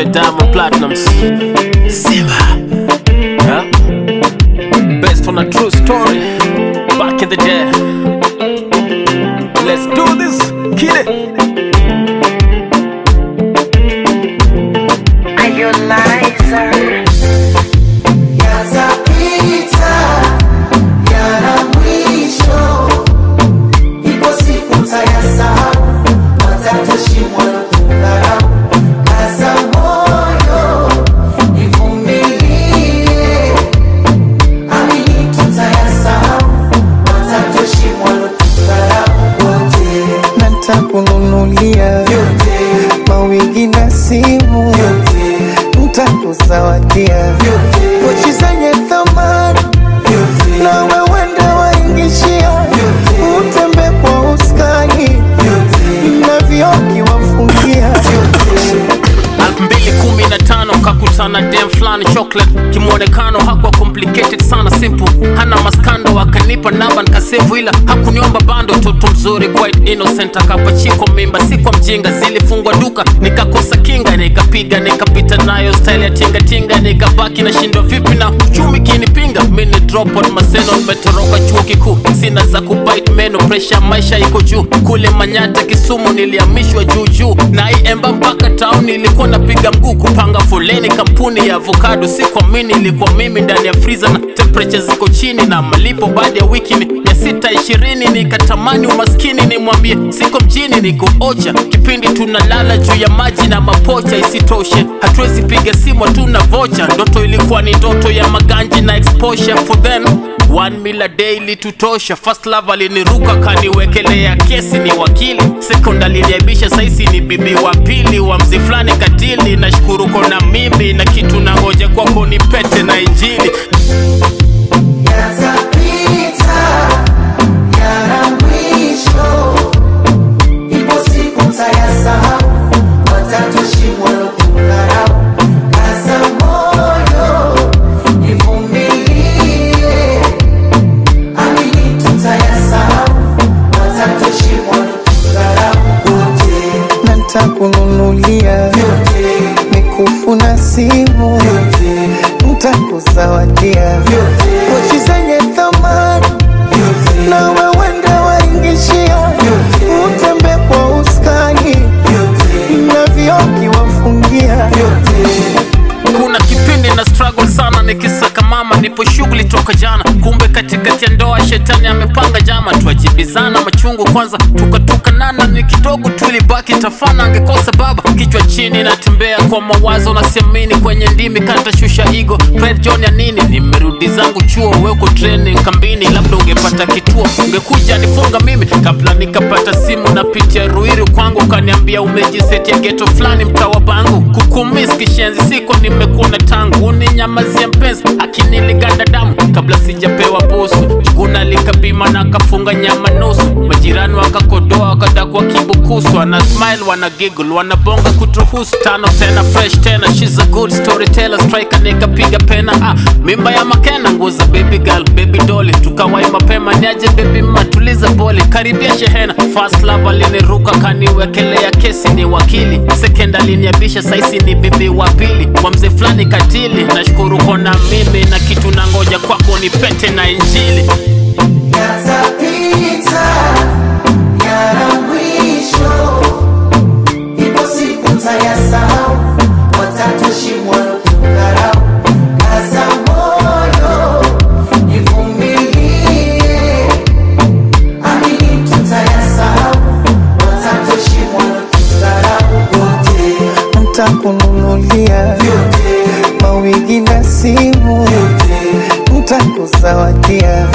alongside Diamond Platnumz. Simba. Huh? Based on a true story. Back in the day. Let's do this. Kill it. Are you liar? Yatapita yana mwisho, ipo siku mtayasahau, watatoshimwa na kudharau. Kaza moyo, ivumilie, amini tutayasahau, watatoshimwa na kudharau. Wote na ntakununulia vyote mawigi na simu vyote ntakuzawadia vyote pochi zenye thamani vyote na wewenda waingishia utembe kwa uskani na vioki wafungia 2015 kakutana dem fulani chocolate kimwonekano hakuwa complicated sana simple hana maskando akanipa namba nikasevu ila hakuniomba bando toto mzuri quite innocent akapachikwa mimba si kwa mjinga zilifungwa duka nikakosa kinga nikapiga nikapita nayo style ya tingatinga nikabaki na shindo vipi na chumi kinipinga mini drop on maseno nimetoroka chuo kikuu sina za kubite meno presha maisha iko juu kule manyata kisumu nilihamishwa juu juu na iemba mpaka town nilikuwa napiga mguu kupanga foleni kampuni ya avocado si kuamini ilikuwa mimi ndani ya freezer na temperature ziko chini na malipo baada ya wiki ni ya sita ishirini nikatamani umaskini nimwambie siko mjini niko ocha kipindi tunalala juu ya maji na mapocha isitoshe hatuwezi piga simu tuna vocha ndoto ilikuwa ni ndoto ya maganji na exposure for then One mila daily tutosha first love aliniruka kaniwekelea kesi ni wakili second aliniaibisha saisi ni bibi wa pili wa mzi fulani katili nashukuru kona mimi na kitu na ngoja kwako ni pete na injili Yatapita yana mwisho, ipo siku mtayasahau, watatoshimwa na kudharau. Kaza moyo, ivumilie, amini tutayasahau, watatoshimwa na kudharau. Wote na ntakununulia vyote mikufu na simu vyote ntakuzawadia vyote pochi zenye thamani vyote na wewenda waingishia utembe kwa uskani vyote na vioki wafungia vyote kuna kipindi na struggle sana nikisaka mama nipo shughuli toka jana kumbe katikati ya ndoa shetani amepanga jama tuajibizana machungu kwanza tukatukanana ni kidogo tulibaki tafana angekosa baba kichwa chini natembea kwa mawazo nasiamini kwenye ndimi katashusha igo Fred John ya nini nimerudi zangu chuo weko training kambini labda ungepata kituo ungekuja nifunga mimi kabla nikapata simu na pitia ruiru kwangu kaniambia umejisetia geto fulani mtawa bangu kukumis kishenzi siko nimekuona tangu uninyamazia mpenzi akiniliganda damu kabla sijapewa busu juguna likapima na kafunga nyama nusu majirani wakakodoa wakadakwa kibukusu wana smile wana giggle wanabonga kutuhusu tano tena fresh tena she's a good storyteller striker nikapiga pena ah, mimba ya makena nguza baby girl baby dolly tukawai mapema niaje baby matuliza boli karibia shehena first love aliniruka kaniwekelea kesi ni wakili second aliniabisha saisi ni bibi wa pili kwa mzee fulani katili nashukuru kona mimi na kitu na ngoja kwako ni pete na injili Yatapita yana mwisho, ipo siku mtayasahau, watatoshimwa na kudharau. Kaza moyo, ivumilie, amini tutayasahau, watatoshimwa na kudharau. Wote ntakununulia vyote mawigi na simu vyote ntakuzawadia